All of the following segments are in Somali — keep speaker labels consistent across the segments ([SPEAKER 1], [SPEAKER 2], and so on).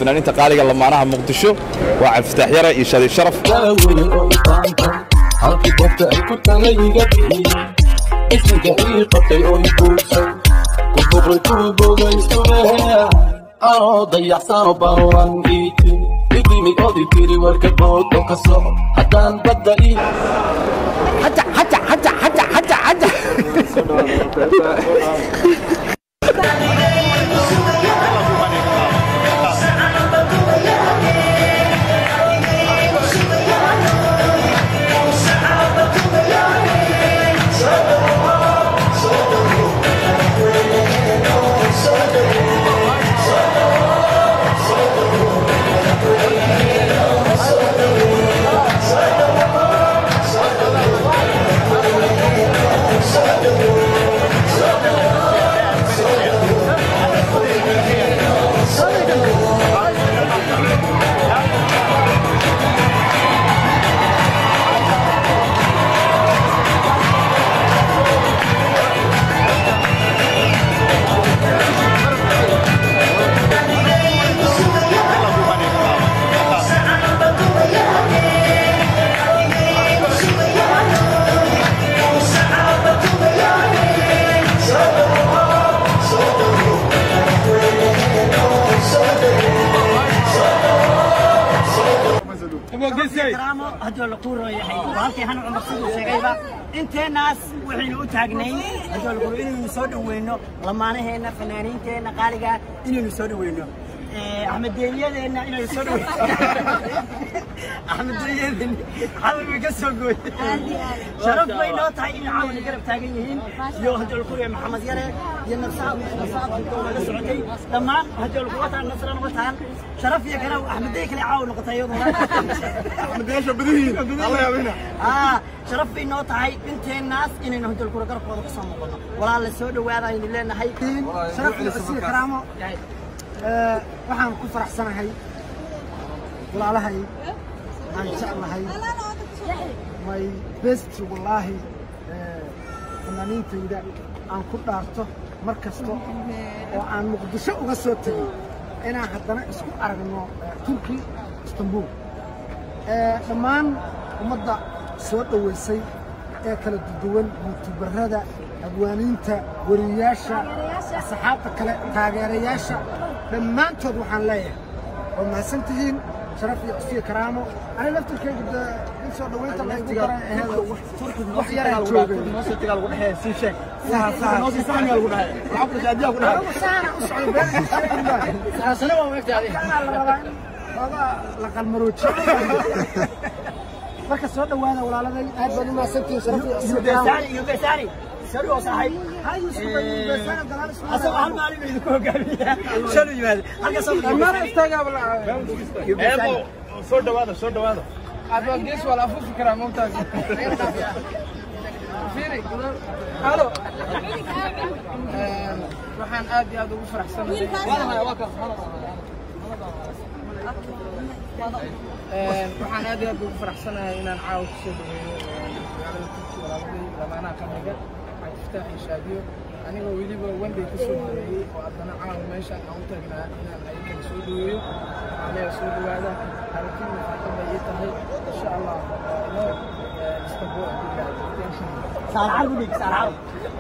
[SPEAKER 1] fanaaniinta qaaliga lamaanaha muqdisho waa cabdifitaax yare iyo shadi sharaf
[SPEAKER 2] daawey oo ibaanta halkii goobta ay ku tagay iga bixiyey ismiga ii qabtay oo i guursay ku buqay ku bogay sumeeya anoo dayacsano bawan iiti idimi odi tiri warka bood oo ka soco haddaan badda ii
[SPEAKER 3] karaamo hadduu la quuro yahay halkii han cumar siduu sheegayba inteenaas waxaynu u taagnayn hadduu la quuro inaynu soo dhaweyno lamaanaheenna fanaaniinteenna qaaliga inaynu soo dhaweyno axmedeeyadeenna inaynu soo dhaweyno axmedeeyadeenna xabal bay ka soo gooy sharaf bay noo tahay in caawina garab taagan yihiin iyo hadduu la quuro maxamed yare iyo nafsaad nafsaad la socotay dhammaan hadduu la quuro taan nasra noqotaan sharaf iyo kale axmedeey kale caaw noqotay iyaduna آه شرف إنه تهاي بنتين ناس إن هدول كورة قرب قرب قسم مقولنا ولا اللي سود وهذا إن لنا هاي
[SPEAKER 4] sharaf iyo cusii karaamo Ee, waxaan ku faraxsanahay walaalahay aan jeclahay my best wallaahi ee, fanaaniintayda aan ku dhaarto mar kasta oo aan muqdisho uga soo tegay inaan haddana isku aragno ee, turki istanbul Ee, dhammaan ummadda soo dhoweysay ee kala duwan yuutubarada abwaaniinta wariyayaasha asxaabta kale taageerayaasha dhammaantood waxaan leeyahay waa mahadsan tihiin sharaf iyo cusfiyo karaamo ani laftirkaygu dee in soo dhoweynta laygu daray aheed wax yaraa joogay saha saha saana u socday been la rabaa in looga la qalmaroojiyo marka soo dhowaada walaaladay aad baad u mahadsantihiin sharaf iyo cusfiyo karaamo
[SPEAKER 3] يبساني يبساني سريع صاحب
[SPEAKER 4] هاي يوسف بسانة دلال اسمه
[SPEAKER 3] أصلا هل ما علي بيدكو قابلية شنو يمال حاجة صار
[SPEAKER 4] المرة استقبل
[SPEAKER 1] soo dhawaada soo dhawaada
[SPEAKER 4] adwagees waa la afuufi karaa moogtaas fiiri halo waxaan aad iyo aad ugu faraxsanahay waxaan aad iyo aad ugu faraxsanahay inaan caawa kusoo dhaweeyo magaalada turki walaaladii lamaanaha qabriga cabdifataax iyo shaadiyo anigoo weliba wenday ka soo dhaweeyey oo haddana caawa meeshaan aan u taagnaa inaan ayakana soo dhaweeyo waxaan leeyahay soo dhawaada aragtida farxad bay ii tahay insha allah no istanbul
[SPEAKER 3] صار عربي ليك صار عربي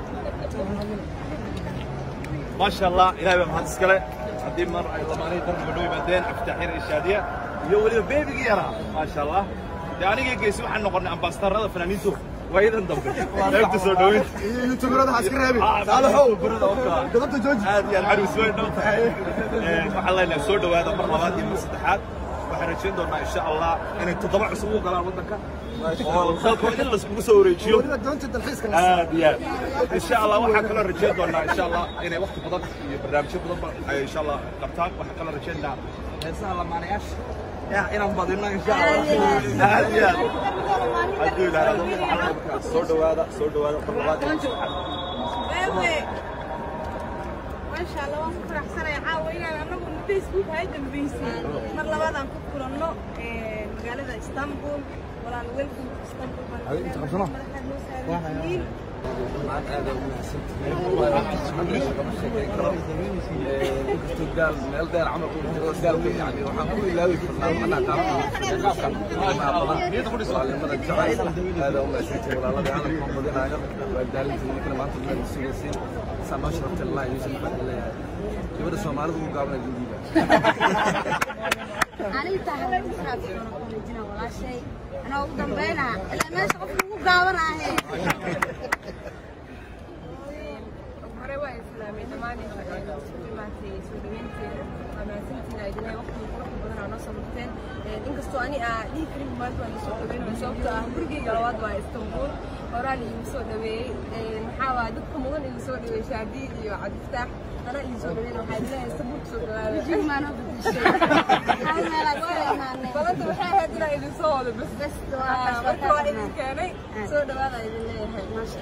[SPEAKER 1] ما شاء الله إلهي بقى مهندس كله هدي مر أي لماني درب بدوي بعدين أفتح حين الشادية يولي بيبي يرى ما شاء الله يعني جي جيسو حنا نقولنا أمباستر هذا فنانيتو وأيضا دم لا تسوي دوين
[SPEAKER 5] يوتيوبرada ha iska reebin
[SPEAKER 1] صالحو برده أوكا
[SPEAKER 5] gabadha jooji
[SPEAKER 1] aad iyo aad caruus weyn noo tahay waxaan leenahay soo dhawaada mar labaad iyo mar saddexaad waxaan rajayn doonaa insha allah inay toddoba cusub u galaan waddanka oo dalka in laiskugu soo wareejiyo
[SPEAKER 4] weliba doonta dalxiiska la
[SPEAKER 1] aad iyo aad insha allah waxaan kaloo rajayn doonaa insha allah inay waqti badan iyo barnaamijyo badanba ay insha allah qabtaan waxaan kaloo rajaynaa heesaha lamaanayaasha ya inaan badino insha allah aad iyo aad hadduu ilaahdo waxaan soo dhawaada soo dhawaada mar labaad iyo mar saddexaad
[SPEAKER 6] Bebe. Masha Allah waan ku faraxsanahay caawa inaan anagu Facebook hay dambeysay mar labaad aan ku kulanno ee, magaalada Istanbul walaal welcome to Istanbul
[SPEAKER 5] Hadi inta qabsano.
[SPEAKER 7] inkastoo gaal meel dheer camal uu jiro gaalka yani waxaan ku ilaawi karnaa manaa walaalimada jacayl aada u maasantay walaaladii calamka badinaayo waa daalinta ninkana maanta meel sugaysiin saa noo sharafta lillah yuusuf baan leeyahay gabadha soomaalida ugu gaabana gudiiba
[SPEAKER 8] aniga tahay waxaad soo noqonayna walaashay anaa ugu dambayna ilaa meesha qof ugu gaabanahe
[SPEAKER 6] hore waa islaamay dhammaan inta imaatay soo dhaweynteeda waa mahadsantiina idinay waqti quruxda badan aa noo soo murteen inkastoo ani aa dhihi karin maanta waa lasoo dhaweynaya sababtoo ah gurigeyga labaad waa istanbul horaa liigu soo dhaweeyey maxaa waa dadka mudan igu soo dhaweeyey shaadiid iyo cabdiftaax anaa igu soo dhaweyn waxaa idinleeyahay istanbul kusoo dhawaada
[SPEAKER 8] jigmaanoo bedeshay hal meelaad ka imaanay
[SPEAKER 6] balanta waxay ahayd inaa idin soo wado bas
[SPEAKER 8] bes
[SPEAKER 6] marka waa idin keenay soo dhawaada idin leeyahay
[SPEAKER 8] maasha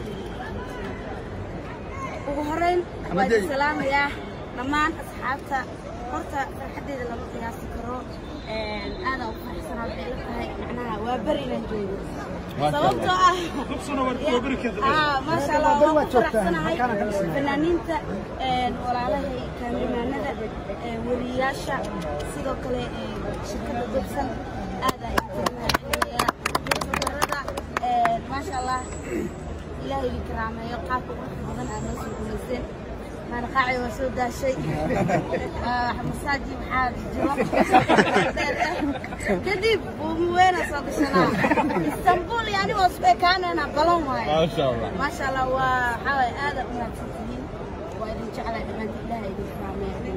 [SPEAKER 8] ugu horeyn waa idin salaamayaa dhammaan asxaabta horta farxaddeeda lama qiyaasi karo aadaan u faraxsanaa waxay la tahay macnaha waa beri inaan joogo sababtoo ah Ah, maasha allah waan ku faraxsanahay fanaaniinta walaalahay kaamiramanada weriyaasha sidoo kale shirkadda dobsan aadaan idinkaga mahadcelinayaa darada maasha allah ilaahay idin karaameeyo qaabka quruxda badan aad noo soo guulayseen maanaqaaci waa soo daashay masaaji waxaa jiro kadib buumuweena soo gashanaa istanbul yani waa isku ekaanayna balan waaye maasha allah waa waxaa waaye aada u mahadsantihiin waa idin jeclaa dhammaantiin ilaahay idin karaameeyo